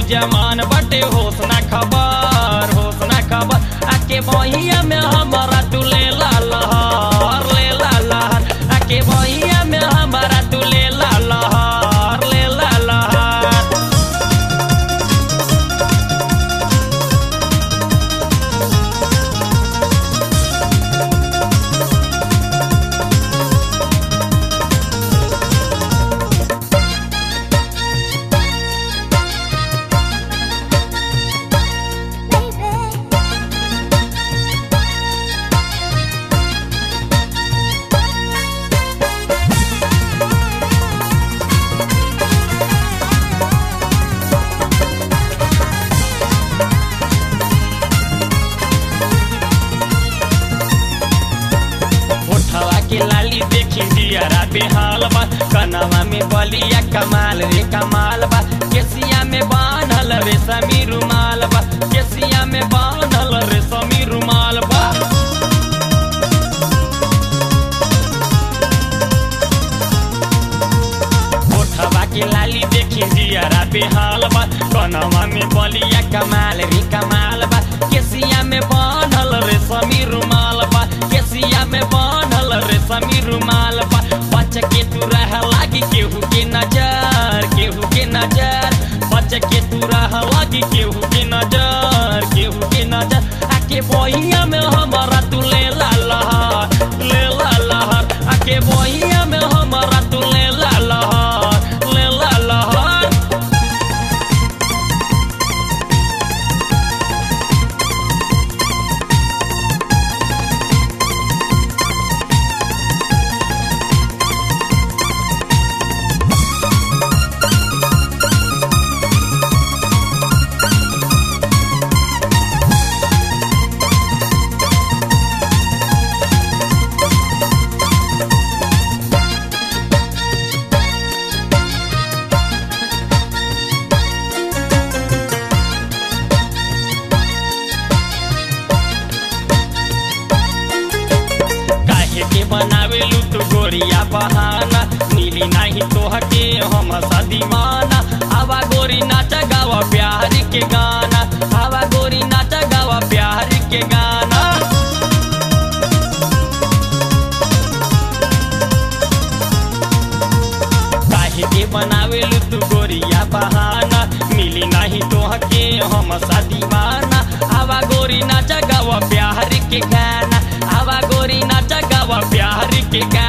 जमान बटे होश ना खबर होश ना खबर आके बहिया में हमारा तू ले ला लहर ले ला लहर आके बहिया में हमारा तू ले ला लहर ले ला लहर उठवा के लाली देखी दियरा बेहाल बा कनवा में बलिया कमाल रे कमाल बा केसिया में बांधल रे समी रुमाल बा केसिया में बांधल रे समी रुमाल बा उठवा के लाली देखी दियरा बेहाल बा कनवा में बलिया कमाल रे कमाल बा केसिया में बांधल रे समी रुमाल बा केसिया में बांधल रे समी रुमाल बा बच के तू रह लागी केहू के नजर केहू के नजर बच के तू रह लागी केहू के नजर केहू के नजर आके बहिया में हमारा तू ले ला लहर ले ला लहर आके बहिया में हमारा तू ले ला लहर ले ला लहर काहे के बनावेलू तू गोरिया बहाना नीली नाही तोहके हम सदीमाना आवा गोरी नाचा गावा प्यार के गाना आवा गोरी नाचा गावा प्यार के गाना काहे के बनावेलू तू गोरिया बहाना मिली नाही तोहके हम सदीमाना आवा गोरी नाचा गावा प्यार के गाना आवा गोरी नाचा गावा प्यार के गाना